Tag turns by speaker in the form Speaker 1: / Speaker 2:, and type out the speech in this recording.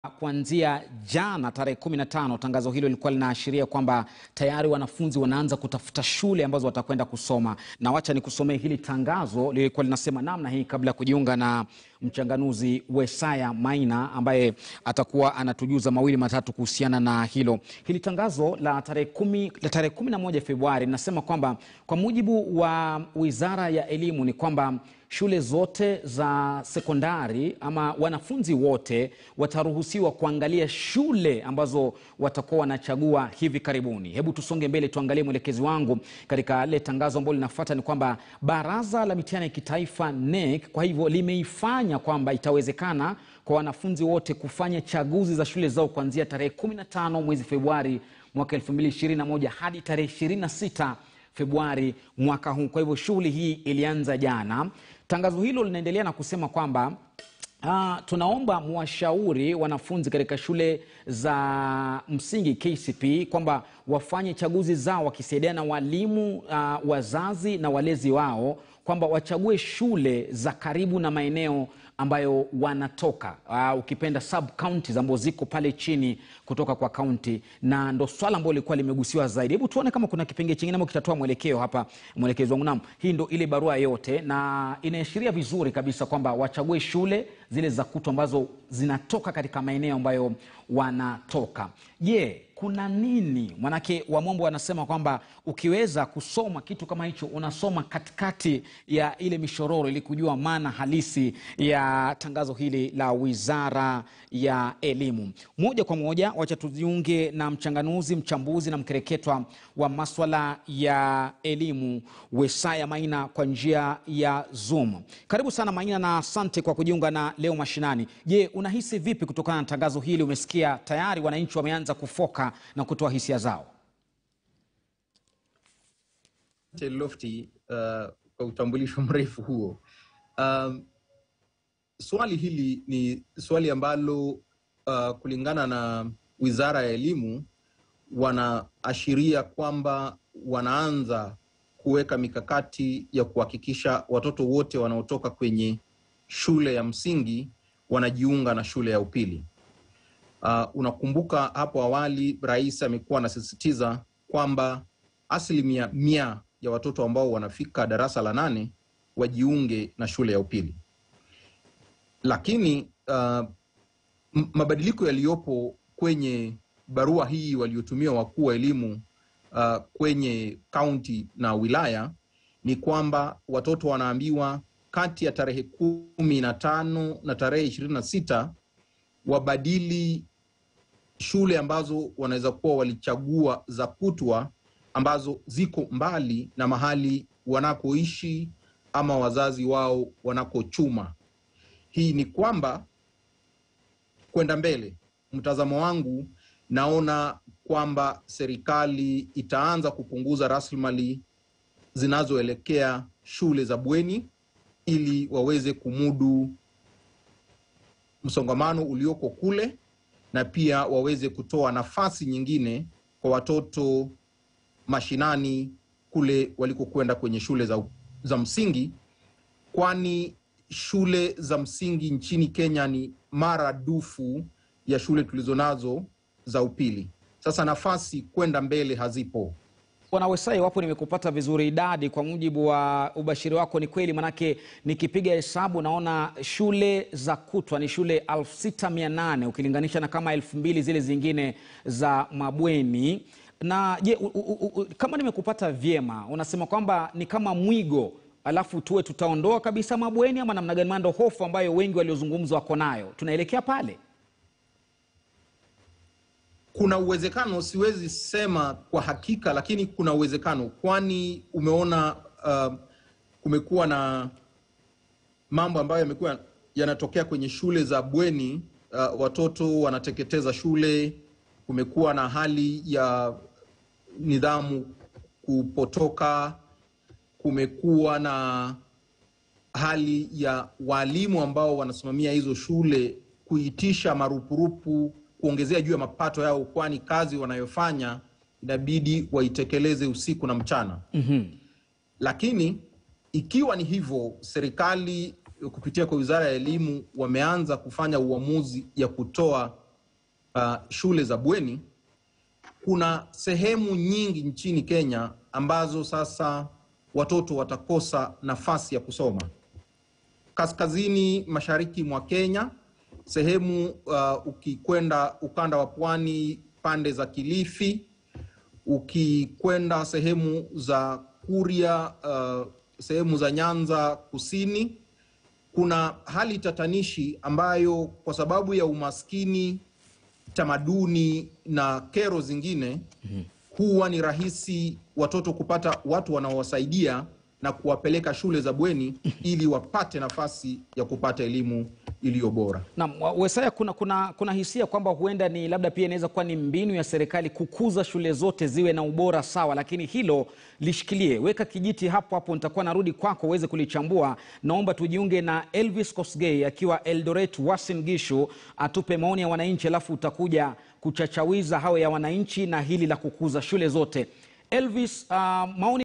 Speaker 1: Kuanzia jana tarehe 15 tangazo hilo lilikuwa linaashiria kwamba tayari wanafunzi wanaanza kutafuta shule ambazo watakwenda kusoma, na wacha nikusomee hili tangazo. Lilikuwa linasema namna hii, kabla ya kujiunga na mchanganuzi Wesaya Maina ambaye atakuwa anatujuza mawili matatu kuhusiana na hilo. Hili tangazo la tarehe kumi, la tarehe 11 Februari linasema kwamba kwa mujibu wa Wizara ya Elimu ni kwamba shule zote za sekondari ama wanafunzi wote wataruhusiwa kuangalia shule ambazo watakuwa wanachagua hivi karibuni. Hebu tusonge mbele, tuangalie mwelekezi wangu katika lile tangazo ambalo linafuata. Ni kwamba Baraza la Mitihani ya Kitaifa NEC kwa hivyo limeifanya kwamba itawezekana kwa wanafunzi wote kufanya chaguzi za shule zao kuanzia tarehe 15 mwezi Februari mwaka 2021 hadi tarehe 26 Februari mwaka huu. Kwa hivyo shughuli hii ilianza jana. Tangazo hilo linaendelea na kusema kwamba Uh, tunaomba mwashauri wanafunzi katika shule za msingi KCP kwamba wafanye chaguzi zao wakisaidiana na walimu uh, wazazi na walezi wao kwamba wachague shule za karibu na maeneo ambayo wanatoka uh, ukipenda sub counties ambazo ziko pale chini kutoka kwa kaunti, na ndo swala ambalo lilikuwa limegusiwa zaidi. Hebu tuone kama kuna kipengele chingine ambacho kitatoa mwelekeo hapa, mwelekezi wangu. Naam, hii ndo ile barua yote, na inaashiria vizuri kabisa kwamba wachague shule zile za kutu ambazo zinatoka katika maeneo ambayo wanatoka. Je, yeah, kuna nini? Manake wamombo wanasema kwamba ukiweza kusoma kitu kama hicho, unasoma katikati ya ile mishororo ili kujua maana halisi ya tangazo hili la Wizara ya Elimu. Moja kwa moja, wacha tujiunge na mchanganuzi, mchambuzi na mkereketwa wa maswala ya elimu Wesaya Maina kwa njia ya Zoom. Karibu sana Maina, na asante kwa kujiunga na leo mashinani. Je, unahisi vipi kutokana na tangazo hili? Umesikia tayari wananchi wameanza kufoka na kutoa hisia zao.
Speaker 2: Lofty, uh, kwa utambulisho mrefu huo. Um, swali hili ni swali ambalo uh, kulingana na Wizara ya Elimu wanaashiria kwamba wanaanza kuweka mikakati ya kuhakikisha watoto wote wanaotoka kwenye shule ya msingi wanajiunga na shule ya upili. Uh, unakumbuka hapo awali rais amekuwa anasisitiza kwamba asilimia mia ya watoto ambao wanafika darasa la nane wajiunge na shule ya upili, lakini uh, mabadiliko yaliyopo kwenye barua hii waliotumia wakuu wa elimu uh, kwenye kaunti na wilaya ni kwamba watoto wanaambiwa kati ya tarehe kumi na tano na tarehe ishirini na sita wabadili shule ambazo wanaweza kuwa walichagua za kutwa ambazo ziko mbali na mahali wanakoishi ama wazazi wao wanakochuma. Hii ni kwamba kwenda mbele, mtazamo wangu naona kwamba serikali itaanza kupunguza rasilimali zinazoelekea shule za bweni ili waweze kumudu msongamano ulioko kule na pia waweze kutoa nafasi nyingine kwa watoto mashinani kule walikokwenda kwenye shule za, za msingi, kwani shule za msingi nchini Kenya ni maradufu ya shule tulizonazo za upili. Sasa nafasi kwenda mbele hazipo.
Speaker 1: Bwana Wesai, wapo nimekupata vizuri. Idadi kwa mujibu wa ubashiri wako ni kweli? Manake nikipiga hesabu naona shule za kutwa ni shule 6800 ukilinganisha na kama elfu mbili zile zingine za mabweni. Na je, kama nimekupata vyema, unasema kwamba ni kama mwigo, alafu tuwe tutaondoa kabisa mabweni ama namna gani? Mando hofu ambayo wengi waliozungumza wako nayo, tunaelekea pale
Speaker 2: kuna uwezekano, siwezi sema kwa hakika, lakini kuna uwezekano, kwani umeona uh, kumekuwa na mambo ambayo yamekuwa yanatokea kwenye shule za bweni. Uh, watoto wanateketeza shule. Kumekuwa na hali ya nidhamu kupotoka. Kumekuwa na hali ya walimu ambao wanasimamia hizo shule kuitisha marupurupu kuongezea juu ya mapato yao, kwani kazi wanayofanya inabidi waitekeleze usiku na mchana.
Speaker 1: mm -hmm.
Speaker 2: Lakini ikiwa ni hivyo, serikali kupitia kwa Wizara ya Elimu wameanza kufanya uamuzi ya kutoa uh, shule za bweni, kuna sehemu nyingi nchini Kenya ambazo sasa watoto watakosa nafasi ya kusoma. Kaskazini mashariki mwa Kenya, sehemu uh, ukikwenda ukanda wa pwani, pande za Kilifi, ukikwenda sehemu za Kuria, uh, sehemu za Nyanza kusini, kuna hali tatanishi ambayo kwa sababu ya umaskini, tamaduni na kero zingine huwa ni rahisi watoto kupata watu wanaowasaidia na kuwapeleka shule za bweni ili wapate nafasi ya kupata elimu iliyo bora.
Speaker 1: Na Wesaya, kuna, kuna, kuna hisia kwamba huenda ni labda pia inaweza kuwa ni mbinu ya serikali kukuza shule zote ziwe na ubora sawa, lakini hilo lishikilie, weka kijiti hapo hapo, nitakuwa narudi kwako uweze kulichambua. Naomba tujiunge na Elvis Kosgei akiwa Eldoret Uasin Gishu, atupe maoni ya wananchi, alafu utakuja kuchachawiza hayo ya wananchi na hili la kukuza shule zote. Elvis, uh, maoni